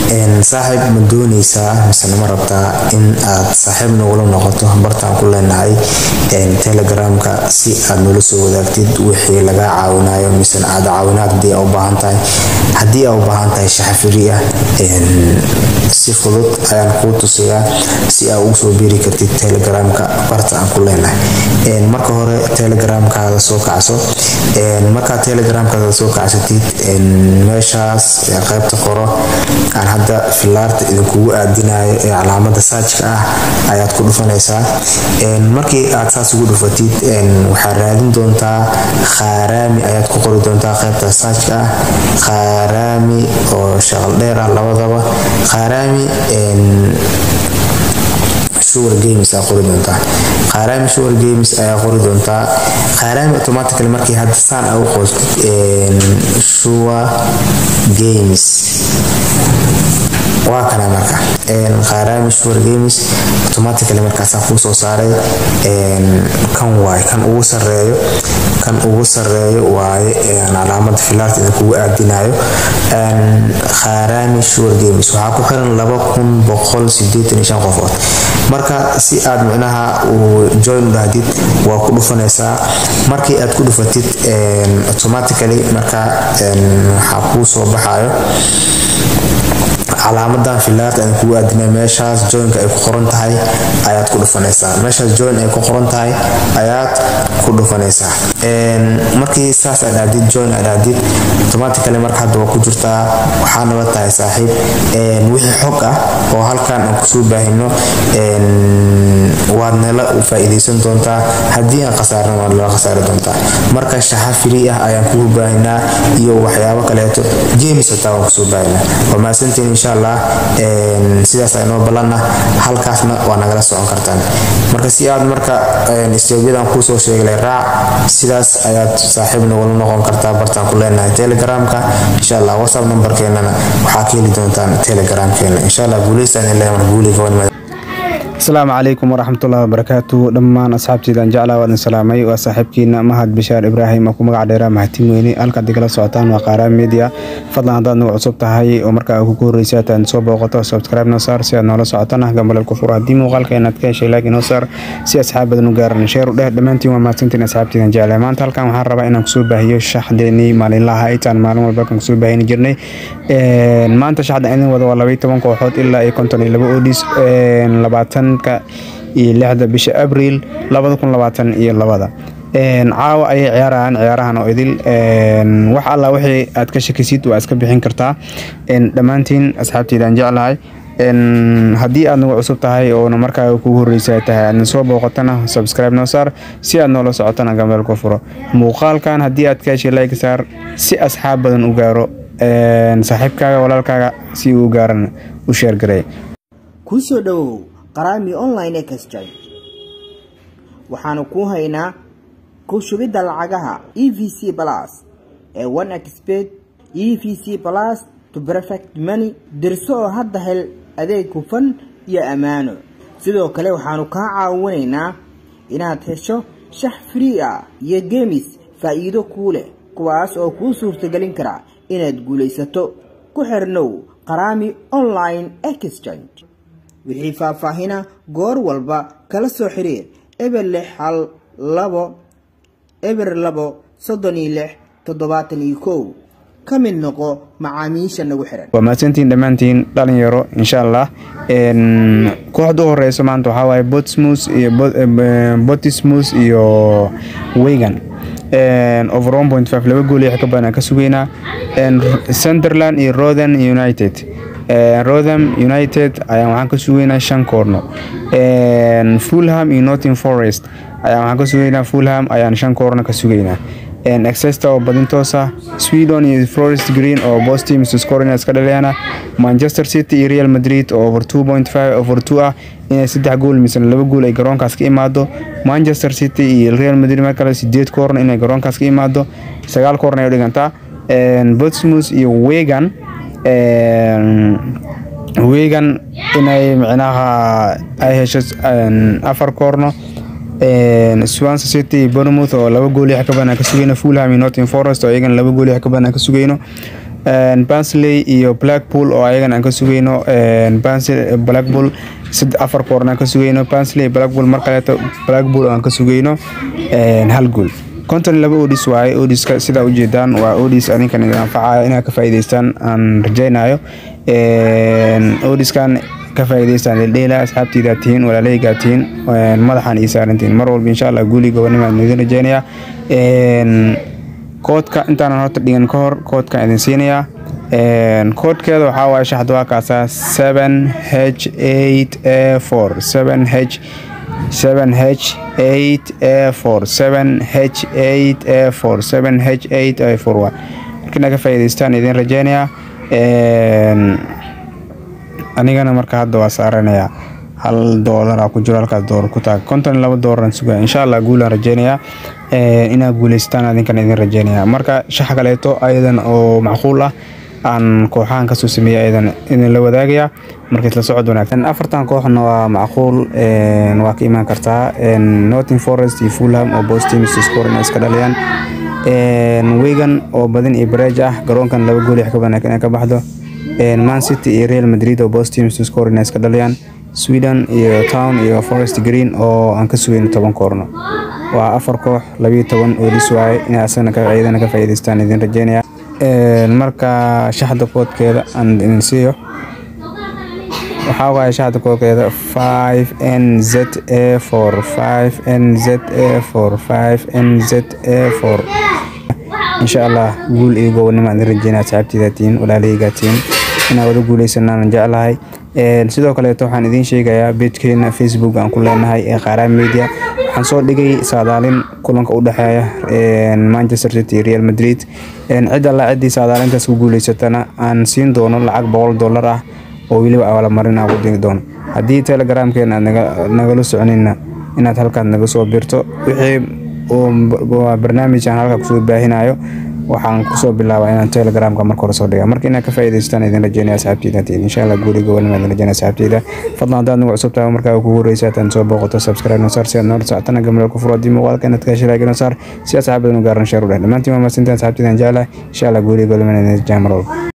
saaxiib ma dooneysaa misena ma rabtaa in aad saaxiib nagula noqoto bartaan ku leenahay telegramka si aad nala soo wadaagtid wixii lagaa caawinayo misena aad caawinaad hadii aa u baahan tahay haddii aa u baahan tahay shaxafiri ah si fudud ayaan kuu tusayaa si aa ugu soo biiri kartid telegramka barta aan ku leenahay marka hore telegramkaada soo kacso markaad telegramkaada soo kacsatid meeshaas qaybta qoro aan hadda filaarta idinkugu aadinayo ee calaamada saajka ah ayaad ku dhufanaysaa markii aad saas ugu dhufatid waxaad raadin doontaa khaaraami ayaad ku qori doontaa qaybta saajka ah khaaraami oo shaqal dheer ah labadaba khaaraami sugar games aa qori doontaa khaaraami sugar games ayaa qori doontaa khaaraami automatically markii hadda saan aa u qoostid sugar games waa kana marka khaaraami sugar games automatically markaasaa kuu soo saaray kan waaye kan ugu sareeyo kan ugu sareeyo waaye calaamada filaarta idinkugu aadinayo khaaraami sugar games waxaa ku xiran laba kun boqol sideetan iyo shan qofood marka si aad micnaha uu join u dhahdid waa ku dhufanaysaa markii aad ku dhufatid automatically marka waxaa kuu soo baxayo calaamadan filaarta aan kugu aadina meeshaas joinka ay ku qoran tahay ayaad ku dhufanaysaa meeshaas join ay ku qoran tahay ayaad ku dhufanaysaa markii saas aad aadid join aad aadid automatically marka hadda waa ku jirtaa waxaa nala tahay saaxiib wixii xog ah oo halkan aan kusoo baahino waad nala faa'iidaysan doontaa haddii aan khasaarna waad nala khasaari doontaa marka shaxa free ah ayaan kugu baahinaa iyo waxyaabo kaleeto games hataa waan kusoo baahinaa waa mahadsantiin insha allah sidaas aynoo ballanna halkaasna waa nagala socon kartaan marka si aad marka istoobiyadan kuusoo sheegalay raac sidaas ayaad saaxiib nagula noqon kartaa bartaan ku leenahay telegramka insha allah whatsapp numberkeenana waxaa ka heli doontaan telegramkeena insha allah guuleystaan ilaa mar guuliga wanimada asalaamu calaykum waraxmatullahi wabarakaatu dhammaan asxaabtiidaan jeclaa waadin salaamay waa saaxiibkiina mahad bishaar ibraahim oo ku magac dheeraa mahadtin weyne halkaad igala socotaan waa qaaraan media fadlan haddaad nagu cusub tahay oo markaa kugu horreysa hataad soo booqato subscribe noo saar si aad noola socotana gambaleel ku furo haddii muuqaalka inaad ka heshay like inoo saar si asxaab badan u gaaran sheer u dheh dhammaantiin waa mahadsantiin asxaabtiidan jeclaa maanta halkan waxaan rabaa inaan kusoo baahiyo shaxdeenii maalinlaha itaan maalin walba kan kusoo baahini jirnay maanta shaxda idin wada waa labaiy toban kooxood ilaa iyo konton iyo laba odis labaatan iyo lixda bisha abriil labada kun labaatan iyo labada caawa ayay ciyaarayaan ciyaarahan oo idil wax alla wixii aad ka shakisid waa iska bixin kartaa dhammaantiin asxaabteydaan jeclahay haddii aad nagu cusub tahay oona markaa kugu horreysa tahay aadna soo booqatana subscribe noo saar si aad noola socotana gameel ku furo muuqaalkan haddii aad ka heshay like saar si asxaab badan u gaaro saaxiibkaaga walaalkaaga si uu gaarana u sheergaray kusoo dhowow qaraami online exchange waxaanu kuu haynaa ku shubidda lacagaha e v c plus ee one expert e v c plus to perfect money dirso oo hadda hel adeeg hufan iyo ammaano sidoo kale waxaanu kaa caawinaynaa inaad hesho shax free ah iyo gemis faa'iido kuu leh kuwaas oo kuu suurtagelin kara inaad guulaysato ku xirnow qaraami online exchange wixii faahfaahina goor walba kala soo xiriir eber lix hal labo eber labo soddon iyo lix toddobaatan iyo kow ka mid noqo macaamiisha nagu xiran waa mahadsantiin dhammaantiin dhalinyaro insha allah kooxda u horeyso maanta waxaa waaye botsmus iyo botismus iyo wegan over one point five laba gool iyo wax ka badan aan ka sugeynaa sunderland iyo rothen united rotham united ayaan waxaan ka sugeynaa shan koorno fulham iyo northing forest ayaan waxaan ka sugeynaa fulham ayaan shan koorno ka sugeynaa exester oo badintoosa sweden iyo forest green oo both teams scoring iska dhaleena manchester city iyo real madrid oo over two point five over two ah inay saddex gool misana laba gool ay garoonkaas ka imaado manchester city iyo real madrid mar kale sideed koorno inay garoonkaas ka imaado sagaal koorno ay dhigantaa botsmus iyo wegan wegan inay micnaha ay hesho afar koorno swanse city bournemouth oo laba gool yax ka badan ka sugeyno fulham iyo northing forest oo iyagana laba gool yax ka badan ka sugeyno bansley iyo blackpool oo ayagana aan ka sugeyno blackpool afar koorna aan ka sugeyno bansley blackpool mar kaleeto blackpool oo aan ka sugeyno hal gool konton laba odis waaye odiska sidaa ujeedaan waa odis adinkan idin anfacaya inaad ka faa'iidaystaan aan rajaynayo odiskan ka faa'iidaystaan dheeldheela asxaabtiidaa tihiin walaalahaygaa tihiin madaxaan ii saarantihiin mar walba insha allah guuli gobonnimaan idin rajaynayaa koodka intaanan horta dhigan ka hor koodkan idin siinayaa koodkeeda waxaa waaye shaxda waa kaasaa seven h eight a four seven h seven h eight a four seven h eight a four seven h eight a four waa markina ka faa'iidaystaan idin rajaynayaa anigana marka hadda waa saaranayaa hal doolara ku jiro halkaas doolar ku taag konton iyo laba doolaraan sugaya insha allah guulaan rajeynayaa inaad guuleystaan adinkan idin rajeynayaa marka shax kaleeto ayadan oo macquul ah aan kooxahan kasoo sameeyay ayadan idin la wadaagaya marka isla socod wanaagsan afartan kooxna waa macquul waa ka imaan kartaa northing forest iyo fulham oo both teams score inay iska dhaliyaan wigan oo badan iyo bareej ah garoonkan laba gool ka badan inay ka baxdo man city iyo real madrid oo both teams score inay iska dhaliyaan sweden iyo town iyo forest green oo aan ka sugeyno toban koorno waa afar koox labiyo toban oodis waaye inay asagana iyadana ka faa'iidaystaan idin rajeynaya marka shaxda koodkeeda aan idin siiyo waxaa waaye shaxda koodkeeda five n z a four five n z a four five n z a four insha allah guul iyo gobonnimo aan idin rajeynaya asxaabteyda tihiin walaalahaygaa tihiin inaan wada guuleysanaan jeclahay sidoo kaleeto waxaan idiin sheegayaa beejkeena facebook aan ku leenahay ee qaaraan media waxaan soo dhigay saadaalin kulanka u dhexeeya manchester city iyo real madrid cid alla ciddii saadaalintaas ku guuleysatana aan siin doono lacag boqol dollar ah oo weliba abaalmarin aan ku diri doono haddii telegramkeena aad nagala soconina inaad halkaas naga soo birto wixii barnaamij aan halkaa kusoo baahinayo waxaan kusoo bilaabaa inaan telegramka marka hore soo dhiga marka inaad ka faa'iidaystaan idin rajeynaya asxaabteyda tihiin insha allah guuli gobolnima idin rajeynaya asxaabteyda fadlan haddaad nagu cusub tahay markaa kugu horeysa hataan soo booqato subscribe nosaar si aad noola socotana gambaleel ku furo haddii muuqaalka inaad ka heshay like nosaar si asxaabadan u gaaran sheer u dheh dhammaantiin waa mahadsantiin asxaabteydan jeclahay insha allah guuli gobolnima idin rajeynaya mar walba